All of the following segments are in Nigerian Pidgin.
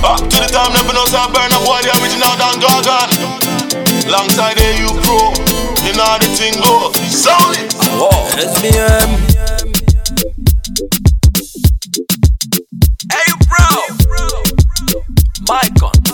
Back to the time, never know some burn up boy, the original Dan Gargan. Alongside AU Pro, you know how the thing go. Sound it. SBM. Hey, bro. Mic on.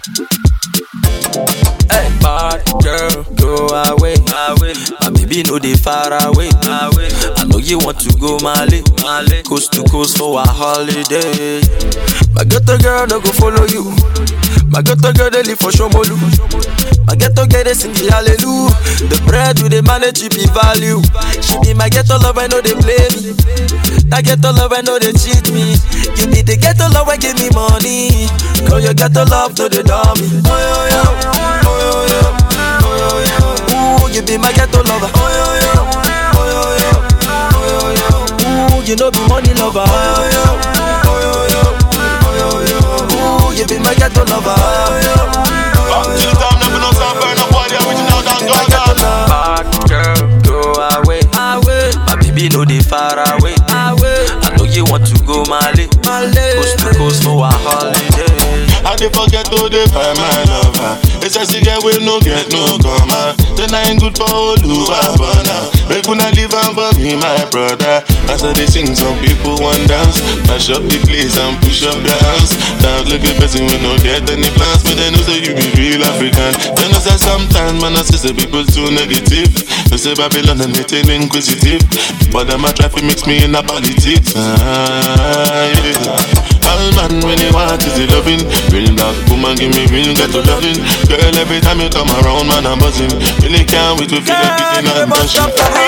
Hey, bad girl, go away. My baby know they far away. I know you want to go Mali, coast to coast for a holiday. My ghetto girl no go follow you. My ghetto girl they live for Shomolu. My ghetto girl they sing the hallelujah. The bread we they manage it be value. She be my ghetto love, I know they play me. That ghetto love, I know they cheat me. You be the ghetto love, I give me money. Girl, your ghetto love to the dummy. Oh yo yo, oh yo yo, oh yo yo. Ooh, you be my ghetto lover. Oh yo yo, oh yo yo, oh yo yo. Ooh, you know be money lover. Oh yo yo, oh yo yo, oh yo yo. Ooh, you be my ghetto lover. Oh yo yo. Back to the time, never know some burn up boy, the original Dan Gargan. Bad girl, go away. away. My baby know they far away. away. I know you want to go Mali. Coast to coast for a holiday. I dey forget to dey find my lover. It's just a girl we no get no comma. Then I ain't good for Oluwa Bona. Make una leave am for me, my brother. As I dey sing, some people want dance. Mash up the place and push up their hands. Dance like a person we no get any plans, but they know say you be real African. Then I say sometimes man I say say people too negative. They say Babylon and they too inquisitive, but them a try to mix me in a politics. Ah, yeah. All man when you want is the loving Real black woman give me real ghetto loving Girl every time you come around man I'm buzzing Really can't wait to feel like kissing and touching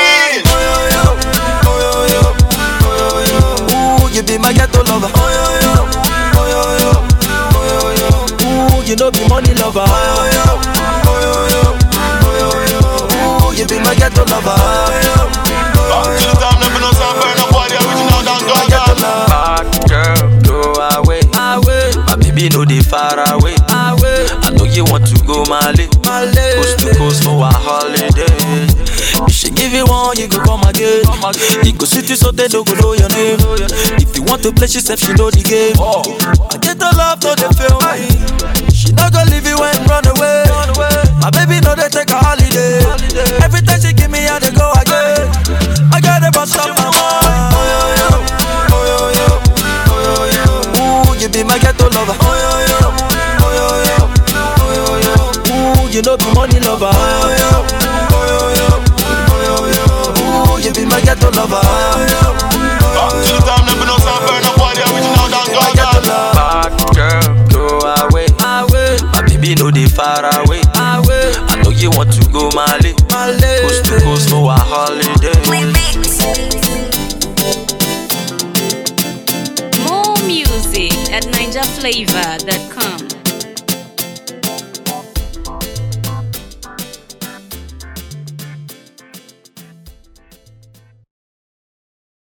Ooh, you be my ghetto lover. Oh yo yo, oh yo yo, oh yo yo. Ooh, you know be money lover. Oh yo yo, oh yo yo, oh yo yo. Ooh, you be my ghetto lover. Oh yo Back to the time never know some burn up boy the original Dan Gargan Bad girl, go away. away. My baby know they far away. away. I know you want to go Mali. Coast to coast for a holiday. If she give you one, you go come again. You go sit you so they don't go know your name. If you want to play, she said she know the game. I get the love, no they feel me. She not gonna leave you and run away. My baby know they take a holiday. Every time she give me, I they go again. I gotta bust up my mind. Oh yo yo, oh yo yo, oh yo yo. Ooh, you be my ghetto lover. Oh yo yo, oh yo yo, oh yo yo. Ooh, you know be money lover. Oh yo yo, oh yo yo, oh yo yo. Ooh, you be my ghetto lover. Oh yo yo. Back to the time never know some burn up boy the original Dan Gargan Bad girl, go away. away. My baby know they far away. away. I know you want to go Mali. Coast to coast for a holiday. More music at NinjaFlavor.com.